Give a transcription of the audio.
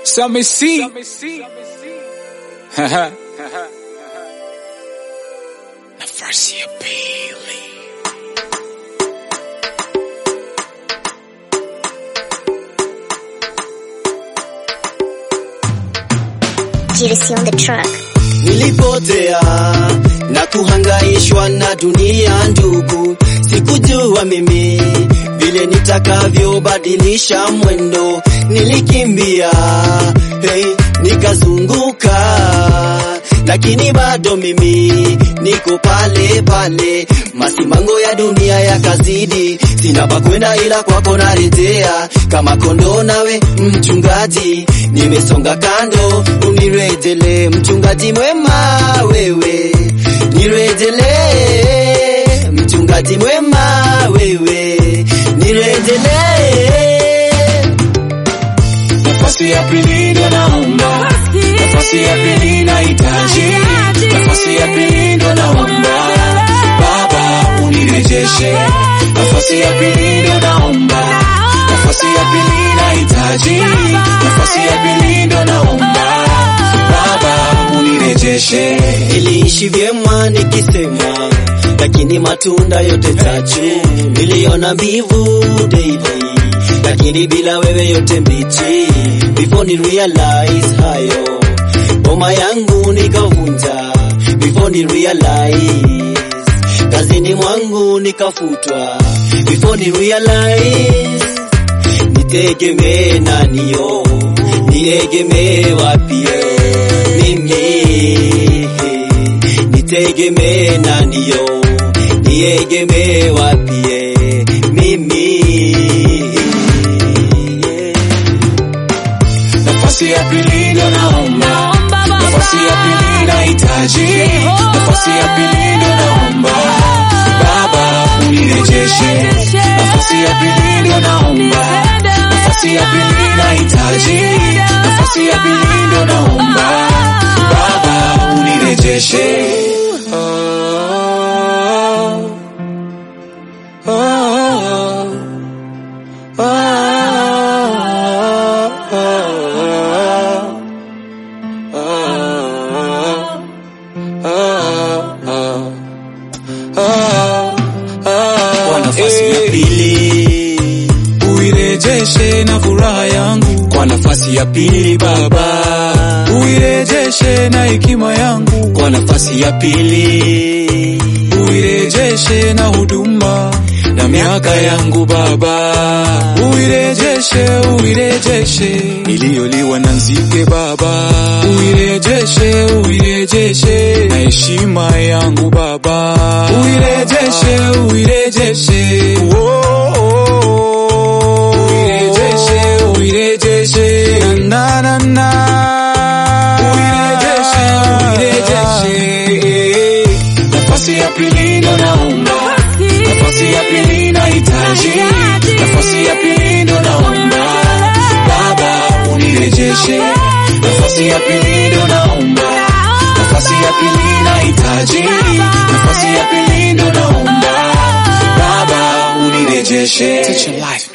Same C. Nafasi ya pili. Juicy on the track. Nilipotea na kuhangaishwa na dunia ndugu, sikujua mimi vile nitakavyobadilisha mwendo. Nilikimbia hey, nikazunguka, lakini bado mimi niko pale pale. Masimango ya dunia yakazidi, sina pa kwenda ila kwako narejea, kama kondoo nawe mchungaji, nimesonga kando, unirejelee mchungaji mwema wewe, nirejelee mchungaji mwema wewe, nirejelee Nafasi ya pili ndo naomba, nafasi ya pili nahitaji, nafasi ya pili ndo naomba, Baba unirejeshe. Nafasi ya pili ndo naomba, nafasi ya pili nahitaji, nafasi ya pili ndo naomba, Baba unirejeshe. Niliishi vyema nikisema, lakini matunda yote chachu niliona mbivu daily, lakini bila wewe yote mbichi. Before ni realize hayo, boma yangu nikavunja. Before ni realize kazini mwangu nikafutwa. Before ni realize nitegemee naniyo, niegemee wapi mimi, nitegemee naniyo, niegemee wapi mimi. Nafasi ya pili ndo naomba, nafasi ya pili nahitaji, nafasi ya pili ndo naomba, Baba unirejeshe. Nafasi ya pili ndo naomba, nafasi ya pili nahitaji, nafasi ya pili ndo naomba, Baba unirejeshe. Oh, oh, oh, Kwa nafasi ya pili, uirejeshe na furaha yangu kwa nafasi ya pili Baba, uirejeshe na hekima yangu kwa nafasi ya pili, uirejeshe na huduma na miaka yangu Baba, uirejeshe, uirejeshe iliyoliwa na nzige Baba, uirejeshe, uirejeshe na heshima yangu Baba, uirejeshe, uirejeshe oh, oh, oh. uirejeshe, uirejeshe na na na na uirejeshe, uirejeshe nafasi ya pili ndo naomba nafasi ya pili nahitaji, nafasi ya pili ndo naomba, Baba unirejeshe. Nafasi ya pili ndo naomba, nafasi ya pili nahitaji, nafasi ya pili ndo naomba, Baba unirejeshe. Teach your life.